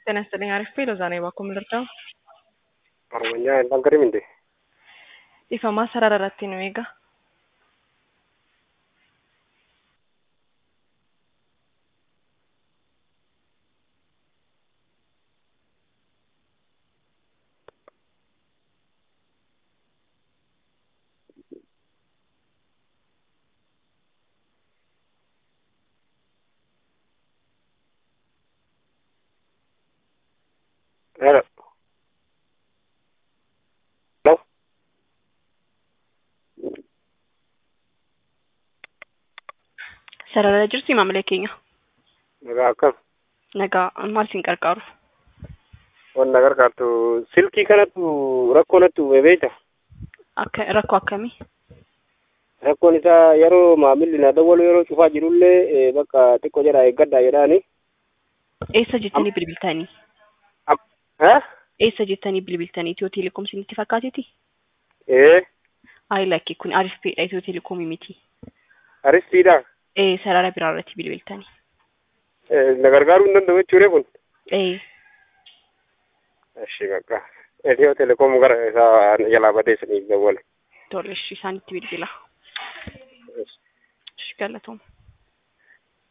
ጤና ይስጥልኝ። አሪፍ ሎዛ ነኝ። ባኮ ምልርዳው Oromiyaa hin dangariminde ifamaa sarara irratti nu eega. Hello. Hello. Sarara jirti maamilee keenya. Nagaa akkam Nagaa maal siin qarqaaru? wanna gargaartu silkii kanattu rakkoo natti uume beekta. Akka rakkoo akkamii? Rakkoon isaa yeroo maamilli na dawwalu yeroo cufaa jirullee eh, bakka xiqqoo jedhaa eeggadhaa jedhaani. Eessa jettanii bilbiltanii? Ha? Eessa jettanii bilbiltanii? Itiyoo teleekoom isinitti fakkaatiti? Ee, Ayi lakkii kun Arif Peedha Itiyoo teleekoomii miti. aristiidha. Ee sarara biraa irratti bilbiltanii. Eh, Na gargaaruu hin danda'u jechuudha kun. Ee Eshi bakka. Etiyoo telekoom gara isaa jalaa badee saniif dawwale. tole ishii isaanitti bilbila. Ishi galatooma.